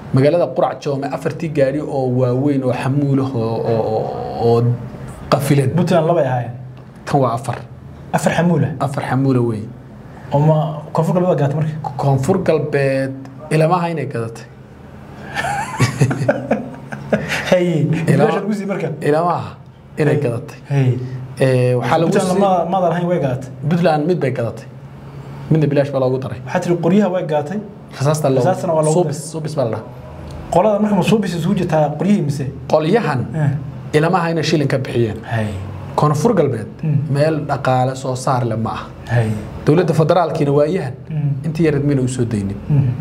magaalada qurac joome afartii gaari oo waaweyn oo xamuulah oo oo oo qafilan puntland labay ahaayeen kan waa afar afar xamuula afar xamuula weyn oo ma koonfur galbeed gaata marka koonfur galbeed ilamaha inay gadatay haye Ilaa- meesha lagu sii marka ilamaha inay gadatay haye Ee, waxaa lagu puntland sii ma maadan ahayn way gaatay puntland mid bay gadatay midna bilaash baa loogu daray waxaa tiri qoryaha way gaatay rasaasta loo Rasaastana waa loogu suubis suubis baa la dhahaa qolada marka masuubis isugu jirtaa qoryihii mise qolyahan ilamaha inay shilin ka bixiyeen haye koonfur galbeed Mm. meel dhaqaale soo saar leh ma ah haye dowladda federaalkiina waayahan Mm. intii yareed mayna usoo daynin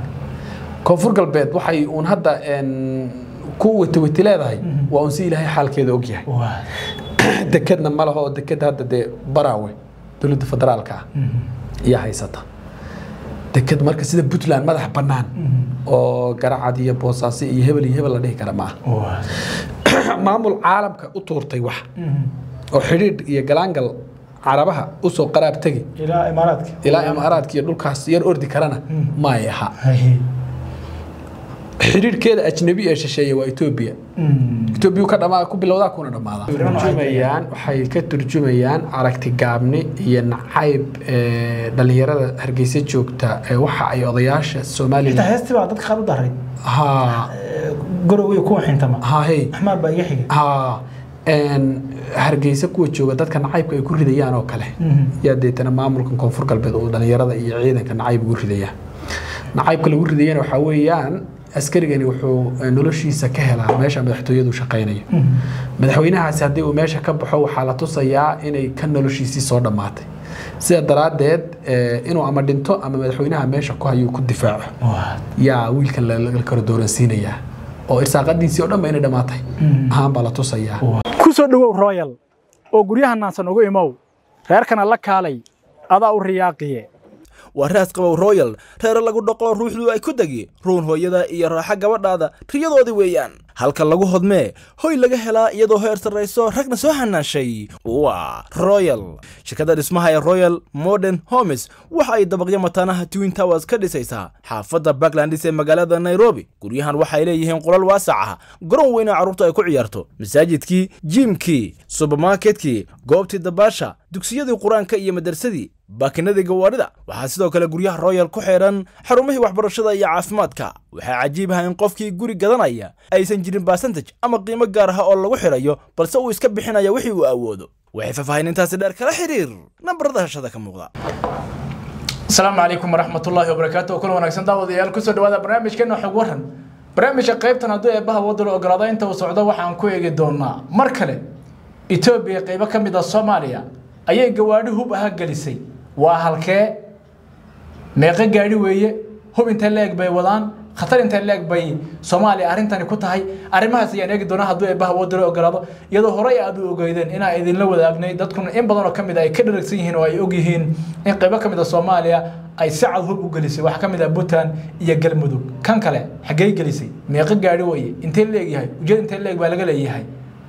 koonfur galbeed waxay uun hadda een, ku wetiweti leedahay Mhm. waa uun si ilaahay xaalkeeda ogyahay waa dekedna ma laho oo dekeda hadda dee baraawe dowladda federaalka ah ayaa haysata deked marka sida puntland madax bannaan oo garacad iyo boosaaso iyo hebel iyo hebel la dhihi kara ma waa ah maamul caalamka u tuurtay wax oo xidhiidh iyo galaangal carabaha usoo qaraab tegi ilaa imaaraadka ilaa imaaraadka iyo dhulkaas yar ordi karana Mm. maay aha haye xidhiidhkeeda ajnabi ee shisheeye waa etoobiya etoobiya ka dhamaa ku bilowdaa kuna dhammaadaa turjumayaan waxay ka turjumayaan aragti gaabni iyo nacayb ee, dhalinyarada hargeysa joogta ee waxa ay odayaasha xitaa somalilan heestii baa dadka qaar u daray ha gorow iyo kuwa xintama ha hey axmaar baa iga xigay ha een, hargeysa kuwa jooga dadka nacaybka ay ku ridayaan oo kale yaa deetana maamulkan koonfur galbeed uu dhalinyarada iyo ciidanka nacayb ugu ridaya nacaybka lagu ridayana waxaa weeyaan askarigani wuxuu eh, noloshiisa ka helaa meesha madaxtooyadu shaqaynayo madaxweynahaasi haddii uu meesha ka baxo waxaa la tusayaa inay ka noloshiisii soo dhammaatay sida daraaddeed eh, inuu ama dhinto ama madaxweynaha meesha ku hayuu ku difaaco yaa wiilkan la la kala dooransiinayaa oo irsaaqadiisii oo dhan ba inay dhammaatay ahaan baa la tusayaa ku soo dhowow royal oo guryaha naansan ugu imow reerkana la kaalay adaa u riyaaqiye waa raas qabow royal reere lagu dhoqo ruuxdu ay ku degi ruun hooyada iyo raaxa gabadhaada riyadoodii weeyaan halka lagu hodmee hoy laga helaa iyadoo heer sarrayso ragna soo hanaashay waa royal shirkadda dhismaha ee royal modern homes waxa ay dabaqyo mataanaha twin towers ka dhisaysaa xaafadda backlandis ee magaalada nairobi guryahan waxay leeyihiin qolal waasac ah garoon weyna carruurta ay ku ciyaarto masaajidkii jiimkii subermarketkii goobtii dabaasha dugsiyadii qur-aanka iyo madarsadii baakinadii gawaarida waxaa sidoo kale guryaha royal ku xidhan xarumihii waxbarashada iyo caafimaadka waxaa cajiib ah in qofkii guri gadanaya aysan jirin basantage ama qiimo gaar ah oo lagu xidhayo balse uu iska bixinaya wixii uu awoodo waxay faahfaahinintaasi dheer kala xiriir nambarada hashada ka muuqda asalaamu calaykum waraxmatullaahi wabarakaatu kulan wanaagsan daawadayaal kusoo dhawaada barnaamijkeena xog waran barnaamijka qaybtan hadduu eebbaha wadalo ogolaado inta uu socdo waxaan ku eegi doonaa mar kale etoobiya qaybo ka mid a soomaaliya ayay gawaadhi hub aha gelisay waa halkee meeqo gaadhi weeye hub intee la-eg bay wadaan khatar intee la-eg bay soomaaliya arrintani ku tahay arrimahaas ayaan eegi doonaa hadduu eebbaha wadalo ogolaado iyadoo horey aad u ogeydeen inaa idinla wadaagnay dadkuna in badan oo ka mid a ay ka dharagsan yihiin oo ay og yihiin in qaybo ka mid a soomaaliya ay si cad hub u gelisay waxaa ka mid ah puntland iyo galmudug kan kale xaggey gelisay meeqo gaadhi weeye intee la-eg yahay ujeed intee la-eg baa laga leeyahay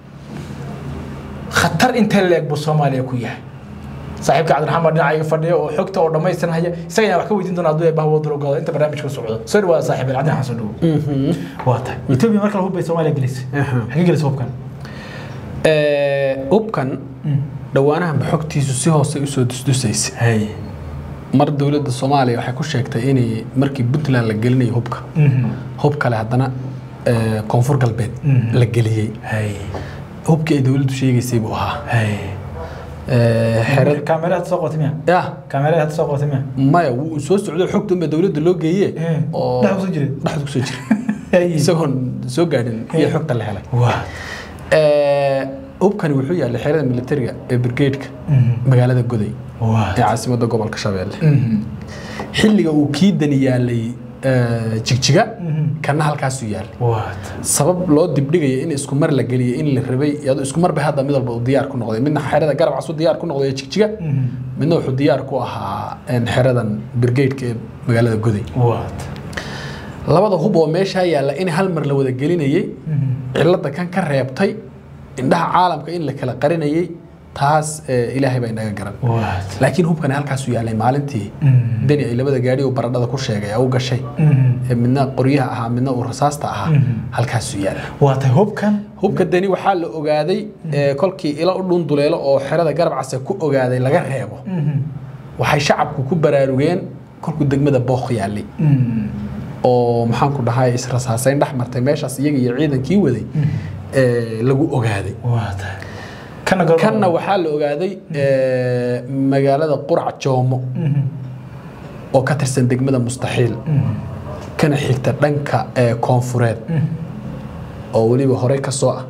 khatar intee la-eg buu soomaaliya ku yahay saaxiibka cabdiraxmaan dhinaca iga fadhiya oo xogta oo dhammaystiran haya isaga ayaan wax ka weydiin doonaa hadduu eebbaha wadalo ogolaado inta barnaamijka socdo soo dhawaada saaxiib cabdiraxmaan soo dhawo waa tahay etoobiya marka hub bay soomaaliya gelisay xaggee gelisay hubkan Ee, hubkan dhowaanahanba xogtiisu si hoose usoo dusdusaysa hay mar dowladda soomaaliya waxay ku sheegtay inay markii puntland la gelinayo hubka hub kale haddana ee, koonfur galbeed Mhm. la geliyey hay hubkii ay dowladdu sheegaysay buu ahaa hay Ee, xerad kaamera hadda soo qotay miya ya kaamera hadda soo qotay miya maya wuu soo socdo xogta unba dowladda loo geeye Eh, oo dhexda kusoo jiray? dhexda kusoo jira hay isagoon soo gaadhin iyo Eh. xogta la helay waa Ee, hubkani wuxuu yaallay xerada militariga ee brigade-ka magaalada goday waa ee caasimadda gobolka shabeelle xilliga uu kii dani yaalay ee, jigjiga kana halkaasuu yaalay waa sabab loo dibdhigaya in isku mar la geliyay in la rabay iyadoo isku mar bay hadda mid walba uu diyaar ku noqday midna xerada garab casuu diyaar ku noqday ee jigjiga midna wuxuu diyaar ku ahaa een, xeradan brigade-ka ee magaalada goday waa labada hub oo meeshaa yaalla in hal mar la wada gelinayay cilada kan ka reebtay indhaha caalamka in la kala qarinayay taas eh, ilaahay baa inaga garan laakiin hubkani halkaasuu yaalay maalintii deni ay labada gaadhi oo baradhada ku sheegay u gashay ee midna qoryaha ahaa midna uu rasaasta ahaa halkaasuu yaala waa tahay hubkan hubka deni waxaa la ogaaday eh, kolkii ilo u dhunduleelo oo xerada garab case ku ogaaday laga reebo waxay shacabku ku baraarugeen kolkuu degmada bookh yaalay oo maxaan ku dhahay israsaasayn dhex martay meeshaas iyaga iyo ciidankii waday eh, lagu ogaaday waa tahay kana goor kanna waxaa la ogaaday eh, magaalada qurac joomo oo ka tirsan degmada mustaxiil kana xigta dhanka eh, koonfureed oo weliba horey ka soo ah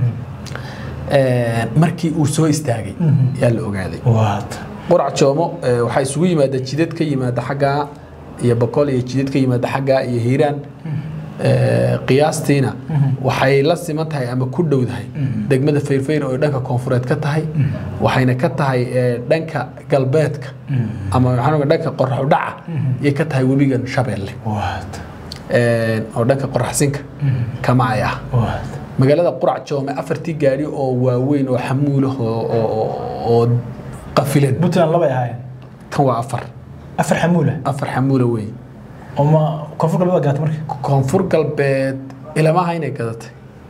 Eh, markii uu soo istaagay yaa la ogaaday waa tahay qurac joomo eh, waxaa isugu yimaada jidad ka yimaada xaggaa iyo boqol iyo jidad ka yimaada xaggaa iyo hiiraan Eh, qiyaastiina waxay la siman tahay ama ku dhowdahay degmada fayrfayr oo ay dhanka koonfureed ka tahay waxayna ka tahay eh, dhanka galbeedka ama waxaan ogaa dhanka qorax u dhaca yay ka tahay webigan shabeelle waa tahay Eh, oo dhanka qoraxsinka kama ay ah waa tahay magaalada qurac joome afartii gaari oo waaweyn oo xamuulah oo oo- oo- oo qafilan puntland labay ahaayeen kan waa afar afar xamuula afar xamuula weyn oo ma koonfur galbeed gaata marka koonfur galbeed ilamaha inay gadatay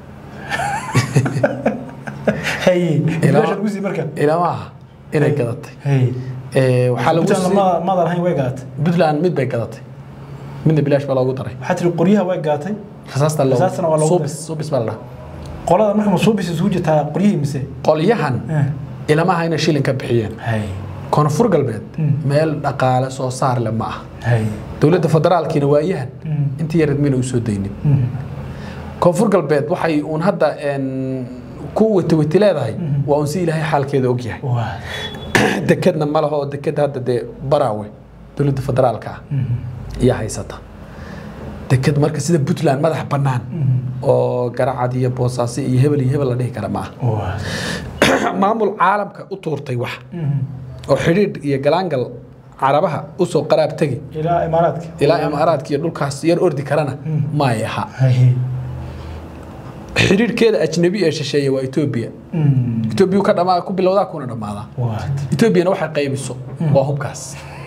haye Ilaa- meesha lagu sii marka ilamaha inay gadatay haye Eh, waxaa lagu puntland sii ma maadan ahayn way gaatay puntland mid bay gadatay midna bilaash baa loogu daray waxaa tiri qoryaha way gaatay rasaasta loo Rasaastana waa loogu suubis suubis baa la dhaha qolada marka masuubis isugu jirtaa qoryihii mise qolyahan ilamaha inay shilin ka bixiyeen haye koonfur galbeed meel dhaqaale soo saar leh ma ah haye dowladda federaalkiina waayahan Mm. intii yareed mayna usoo daynin koonfur galbeed waxay uun hadda een, ku wetiweti leedahay waa uun si ilaahay xaalkeeda ogyahay waa dekedna ma laho oo deked hadda dee baraawe dowladda federaalka ah ayaa haysata deked marka sida puntland madax bannaan oo garacad iyo boosaaso iyo hebel iyo hebel la dhihi kara ma waa ah maamul caalamka u tuurtay wax oo xidhiidh iyo galaangal carabaha usoo qaraab tegi ilaa imaaraadka ilaa imaaraadka iyo dhulkaas yar ordi karana maay aha haye xidhiidhkeeda ajnabi ee shisheeye waa etoobiya etoobiya ka dhamaa ku bilowdaa kuna dhammaadaa waa etoobiyana waxay qaybiso waa hubkaas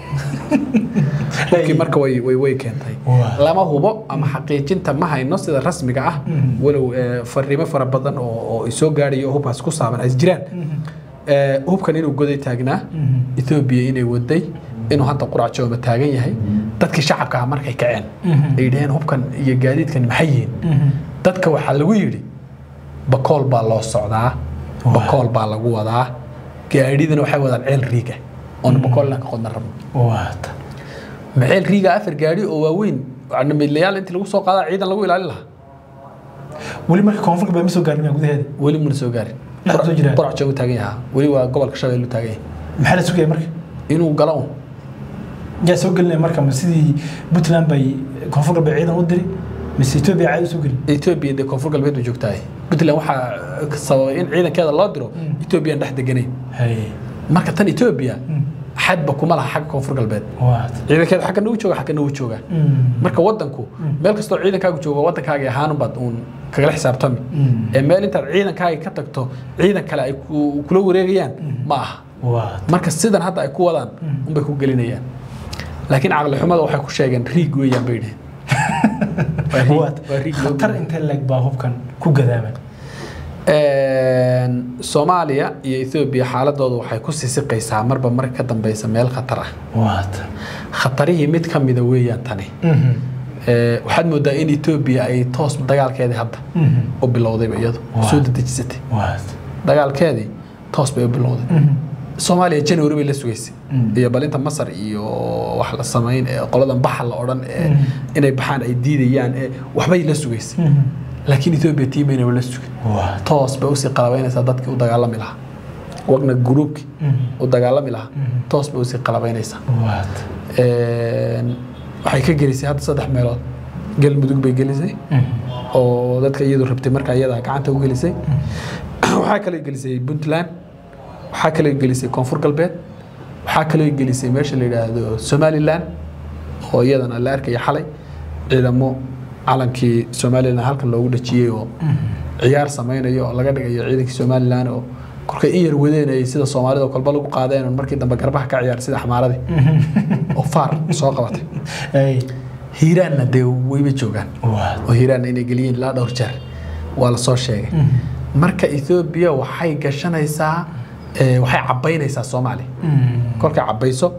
hubkii marka way way way keentay Waa. lama hubo ama xaqiijinta ma hayno sida rasmiga ah walow eh, fariimo fara badan oo oo isoo gaadhayo oo hubkaas ku saaban ay jiraan Eh, hubkan inuu goday taagnaa etoobiya inay waday inuu hadda qurac jooma taagan yahay dadkii shacabka ah markay kaceen ay yidhaheen hubkan iyo gaadiidkan maxay yihiin dadka waxaa lagu yidhi bakool baa loo socdaa bakool baa lagu wadaa gaadhidana waxay wadaan ceel riiga oona bakoolna ka qodna rabno waa ma ceel riiga afar gaadhi oo waaweyn midlayaal intii lagu soo qaadaa ciidan lagu ilaalin lahaa weli marka koonfur galbeed ma soo gaarin gudaheeda weli muna soo gaarin Dhexda soo jiraa? qurac joogu taagan yahaa weli waa gobolka shabeelle u taagan yahay maxaa la sugaya marka inuu galo un yaa soo gelinaya marka ma sidii puntland bay koonfur galbeed ciidan u diri mise etoobiya caadi usoo gelin etoobiya dee koonfur galbeed bay joogtahay puntland waxaa sababay in ciidankeeda loo diro etoobiyaan dhex deganayn haye marka tan etoobiya xadba kuma laha xagga koonfur galbeed waa ciidankeeda xagga nagu jooga xagga nagu jooga marka wadanku meel kastoo ciidankaagu joogo wadankaagi ahaanunbaad uun kagala xisaabtami ee meel intaad ciidankaagi ka tagto ciidan kale ay ku- kula wareegayaan ma aha waa marka sidan hadda ay ku wadaan unbay ku gelinayaan laakiin caqli xumada waxay ku sheegeen riig weeyaan bay dheheen Waa riig- waa waa riig loo khatar intee leeg baa hubkan ku gadaaman Een, Soomaaliya iyo Ethiopia xaaladoodu waxay ku sisiqaysaa marba marka ka dambeysa meel khatar ah waa khatarihii mid ka mida weeyaan tani Ee, waxaad moodaa in Ethiopia ay toos dagaalkeedii hadda u bilowdayba iyadu Waa. soo dedejisatay waa dagaalkeedii toos bay u bilowday Soomaaliya January bay la sugaysay iyo balinta Masar iyo wax la sameyn ee qoladan baxa la odhan ee inay baxaan ay diidayaan ee waxbay la sugaysay laakiin Ethiopia tiimayna waa la sugay waa toos bay usii qalabaynaysaa dadkii u dagaalami lahaa wagna gruubkii u dagaalami lahaa toos bay usii qalabaynaysaa waa Een, waxay ka gelisay hadda saddex meelood galmudug bay gelisay oo dadka iyadu rabtay markaa iyada gacanta u gelisay waxaa kaloo gelisay puntland waxaa kaloo gelisay koonfur galbeed waxaa kaloo gelisay meesha la yidhaahdo somaliland oo iyadana la arkaya xalay ciidamo calankii somaliland halkan loogu dhajiyey oo ciyaar samaynayo oo laga dhigayo ciidankii somaliland oo kolkay in yar wadeen ay sida soomaalida oo kolba lagu qaadeen oo markii dambe garbaha ka ciyaar sida xamaaradii oo faar soo qabatay ay hiiraanna dee wayba joogaan waa oo hiiraanna inay geliyeen ilaa dhowr jeer waa la soo sheegay marka ethoobia waxay gashanaysaa eh, waxay cabaynaysaa soomaaliya kolkay cabayso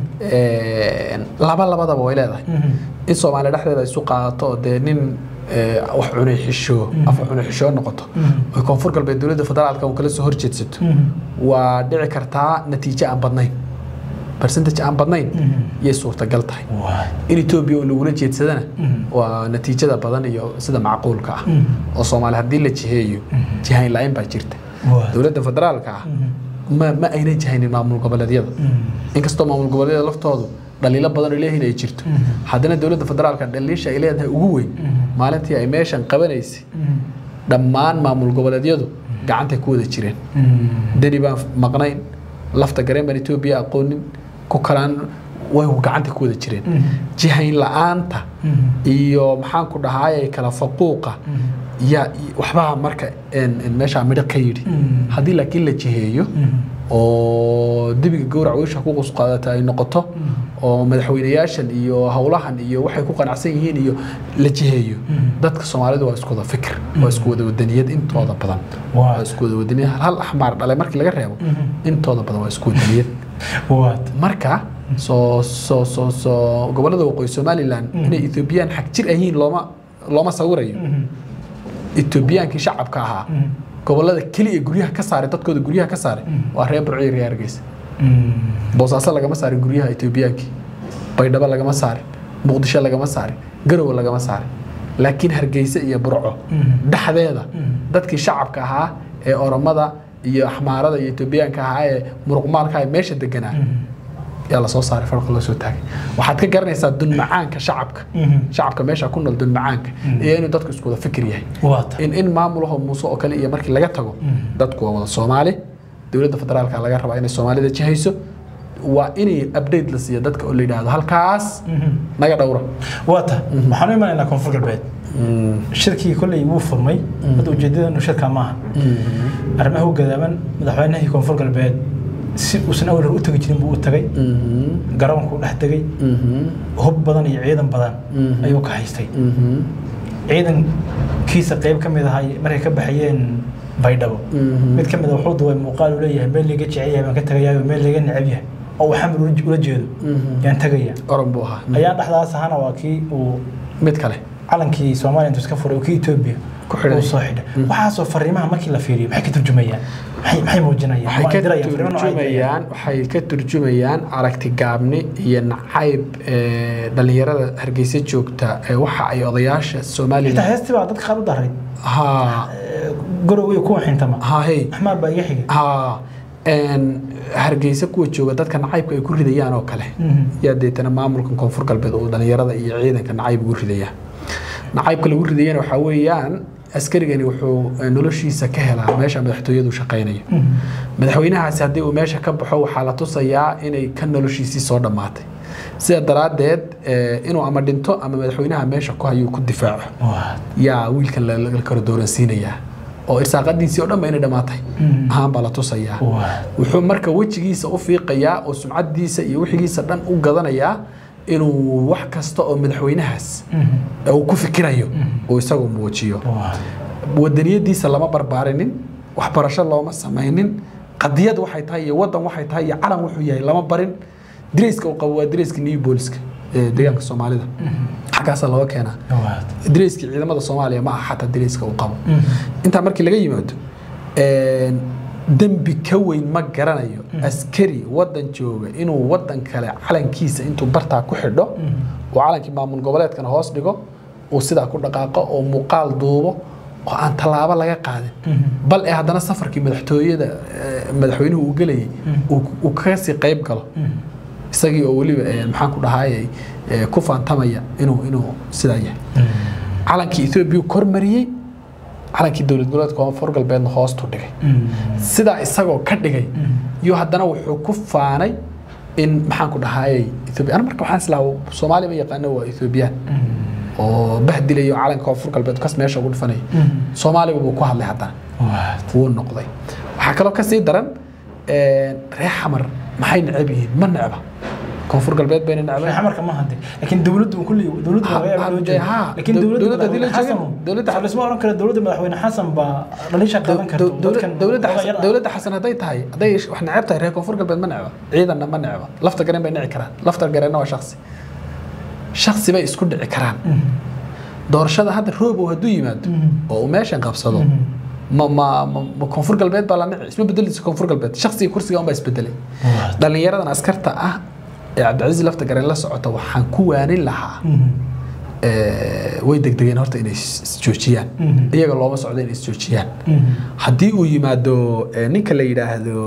eh, laba labadaba way leedahay in soomaaliya dhexdeeda isu qaadato oo dee nin eh, wax cunay xishoo af cunay xishoo noqoto oo koonfur galbeed dowladda federaalka uu kala soo horjeedsato waa dhici kartaa natiijo aan badnayn percentage aan badnayn yay suurtagal tahay waa in etoobiya oo lagula jeedsadana waa natiijada badan iyo sida macquulka ah oo soomaali haddii la jiheeyo jihayn la-aan baa jirta waa dowladda federaalka ah ma ma ayna jihaynin maamul goboleedyada inkastoo maamul goboleedyada laftoodu dhaliilo badan oo leeyihiin ay jirto haddana dowladda federaalka dhaliisha ay leedahay ugu weyn maalintii ay meeshan qabanaysay dhammaan maamul goboleedyadu gacantay ku wada jireen deni baan maqnayn lafta gareen baan etoobiya aqoonin ku kalaan way gacanta ku wada jireen jihayn la-aanta iyo maxaan ku dhahaayay kala faquuqa yaa waxbaa marka een- een meeshaa midho ka yidhi haddii laakiin la jiheeyo oo debiga gowrac weysha ku qusqaadata ay noqoto oo madaxweynayaashan iyo howlahan iyo waxay ku qanacsan yihiin iyo la jiheeyo dadka soomaalidu waa isku wada fikir waa isku wada wadaniyad intooda badan Waa. waa isku wada wadaniyad hal axmaar dhalay markii laga reebo intooda badan waa isku wadaniyad waa marka soo soo soo soo gobollada waqooyi somaliland inay ethoobiyan xag jir ahiin looma looma sawirayo etoobiyaankii shacabka ahaa gobollada keliya guryaha ka saaray dadkooda guryaha ka saaray waa reer burco iyo reer hargeysa boosaaso lagama saarin guryaha etoobiyaankii baydhabo lagama saarin muqdisho lagama saarin garowe lagama saarin laakiin hargeysa iyo burco dhexdeeda dadkii shacabka ahaa ee oromada iyo axmaarada iyo etoobiyaanka ahaa ee muruqmaalka ee meesha deganaa yaa lasoo saaray farqa loo soo taagay waxaad ka garanaysaa dunmacaanka shacabka shacabka meesha ku nool dunmacaanka iyo inuu dadku isku wada fikir yahay waa ta in in maamulaho muuse oo kale iyo markii laga tago dadku waa wada soomaali dowladda federaalka laga rabaa inay soomaalida jihayso waa inay update la siiyo dadka oo la yidhaahdo halkaas naga dhowra waa ta waxaan u imanaynaa koonfur galbeed shirkii kolley wuu furmay hadda ujeedadanu shirka maaha arrimaha u gadaaban madaxweynihii koonfur galbeed si uusan awal hore u tegi jirin buu u tagay garoonkuu dhex tegay hub badan iyo ciidan badan ayuu ka haystay ciidankiisa qayb ka mid ahay markay ka baxayeen baydhabo mid ka mid a wuxuu duway muuqaal uu leeyahay meel liga jecel yahay baan ka tagayaa meel liga necab yahay oo uu xamil ula- ula jeedo yaan tegaya oran buu ahaa ayaa dhexdaas ahana waa kii uu mid kale calankii soomaaliya intuu iska furay oo kii etoobiya Ku xidhay. uu soo xidhay waxaasoo fariimaha markii la fiiriyo maxay ka turjumayaan maxay maxay muujinayaan waxay Waa ka dirayaan, fariimo noocay dirayaan? turjumayaan waxay ka turjumayaan aragti gaabni iyo nacayb ee, dhalinyarada hargeysa joogta ee waxa ay odayaasha xitaa somalilan heestii baa dadka qaar u daray ha gorow iyo kuwa xintama ha hey axmaar baa iga xigay ha een, hargeysa kuwa jooga dadka nacaybka ay ku ridayaan oo kale yaa deetana maamulkan koonfur galbeed uu dhalinyarada iyo ciidanka nacayb ugu ridaya nacaybka lagu ridayana waxaa weeyaan askarigani wuxuu eh, noloshiisa ka helaa meesha madaxtooyadu shaqaynayo madaxweynahaasi haddii uu meesha ka baxo waxaa la tusayaa inay ka noloshiisii soo dhammaatay sida daraaddeed eh, inuu ama dhinto ama madaxweynaha meesha ku hayuu ku difaaco Waa. yaa wiilkan la la kala dooransiinayaa oo irsaaqadiisii oo dhan ba inay dhammaatay ahaan baa la tusayaa Waa. wuxuu marka wejigiisa u fiiqayaa oo sumcadiisa iyo wixigiisa dhan u gadanayaa inuu wax kasta oo madaxweynahaas uu ku fikirayo uu isagu muujiyo Waa. wadaniyadiisa lama barbaarinin waxbarasho looma samaynin qadiyad waxay tahay iyo wadan waxay tahay iyo calan wuxuu yahay lama barin direyska uu qabo waa direyska new booliska ee deegaanka soomaalida xaggaasaa looga keenaa Waa. direyskii ciidamada soomaaliya ma aha xataa direyska uu qabo intaa markii laga yimaado een, dembi ka weyn ma garanayo askari wadan jooga inuu wadan kale calankiisa intuu bartaa ku xidho oo calankii maamul goboleedkana hoos dhigo uu sidaa ku dhaqaaqo oo muuqaal duubo oo aan tallaabo laga qaadin bal ee haddana safarkii madaxtooyada eh, madaxweynuhu uu gelayay uu- uu kaga sii qayb galo isagii oo weliba eh, maxaan ku dhahayay eh, ku faantamaya inuu inuu sidaa yahay calankii etoobiya kormariyey calankii dowlad goboleedka koonfur galbeedna hoostu dhigay sidaa isagoo ka dhigay iyo haddana wuxuu ku faanay in maxaan ku dhahayay etoobiya ana marka waxaan islaa soomaaliya ma yaqaano waa etoobiyaan oo bahdilayo calanka koonfur galbeed kas meesha ugu dhifanaya soomaaliga buu ku hadlay haddana Waa. wuu noqday waxaa kaloo kasii daran reer xamar maxay necab yihiin ma necba koonfur galbeed bayna necbeen xamarka ma hade laakiin dowladdu kulli dowladdu Ha- laga yaabo loo ha- jeedo ha, laakiin dow- dowladda dowladda haddii la madaxweyne jeedo, xasan dowladda- dowladda oran kara dowladda madaxweyne xasan baa dhalisha qaadan karta Dow- dowlad- dadkan dowladda xogaa xasan- yar ah. dowladda xasan hadday tahay hadday wax neceb tahay reer koonfur galbeed ma necba ciidanna ma necba lafta gareen bay nici karaan lafta gareenna waa shaksi shaksi bay isku dhici karaan doorashada hadda roobow hadduu yimaado oo uu meeshan qabsado ma ma ma- ma koonfur galbeed baa la nici isma bedelisa koonfur galbeed shaksiga kursiga unbaa isbedelay dhallinyaradan askarta ah ee cabdicasiis lafta gareen la socota waxaan ku waanin lahaa eh, way degdegeen horta inay is- isjoojiyaan iyaga looma socdo inay isjoojiyaan haddii uu yimaado eh, ninka la yidhaahdo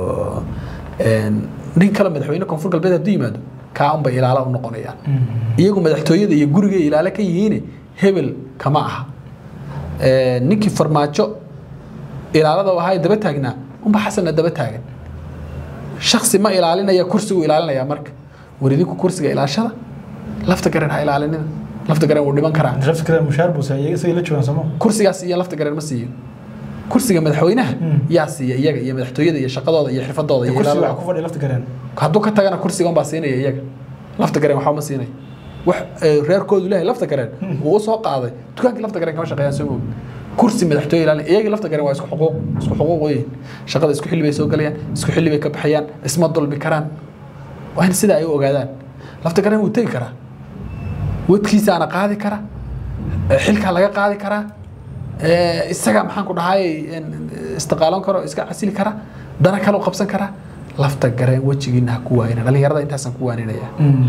eh, nin kale madaxweyne koonfur galbeed hadduu yimaado kaa unbay ilaala u noqonayaan iyagu madaxtooyada iyo guriga ilaale ka yihiin hebel kama aha Eh, ninkii farmaajo ilaalada u ahaa ee daba taagnaa unba xasanna daba taagan shaksi ma ilaalinaya kursigu ilaalinaya marka waridinku kursiga ilaashada lafta garen ha ilaalinina lafta garen wuu dhiman karaa lafta kale mushaar buu saayay isagay la joogaan somo kursigaas iyo lafta garen ma siiyo kursiga madaxweynaha yaa siiya iyaga iyo madaxtooyada iyo shaqadooda iyo xirfadooda iyo kursiga ilaalada waxa ku fadhiya lafta gareen hadduu ka tagana kursiga unbaa siinaya iyaga lafta gareen waxba ma siinaya wax eh, reerkoodu lehay lafta gareen wuu u soo qaaday dukaankii lafta gareen kama shaqeeyaan soo moog kursi madaxtooye ilaalin iyagii lafta gareen waa isku xuquuq isku xuquuq weyn shaqada isku xilli bay soo galayaan isku xilli bay ka baxayaan isma dulmi karaan waa in sidaa ay u ogaadaan lafta gareen wuu tegi karaa wadkiisaana qaadi kara eh, xilkaa laga qaadi karaa eh, isaga maxaan ku dhahay en, istiqaalan karo iska casili kara dana kale u qabsan kara lafta gareen wejigiina ha ku waayina dhallinyarada intaasaan ku waaninaya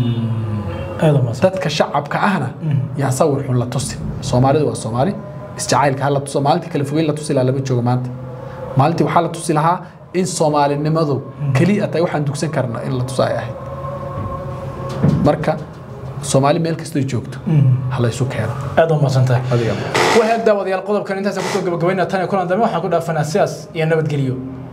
aad u maas dadka shacabka ahna yaa sawir xun la tusin soomaalidu waa soomaali isjacaylka ha la tuso maalintii kale fogeyn la tusi lahaa lama joogo maanta maalintii waxaa la tusi lahaa in soomaalinimadu keliya tahay waxaan dugsan karna in la tuso ay ahayd marka soomaali meel kastoo joogto ha la isu keeno aad u maasantahay adiga wahaag daawadayaal qodobkan intaasaan kusoo gabagabaynaa tan iyo kulan dambe waxaan ku dhaafanaa sidaas iyo nabadgelyo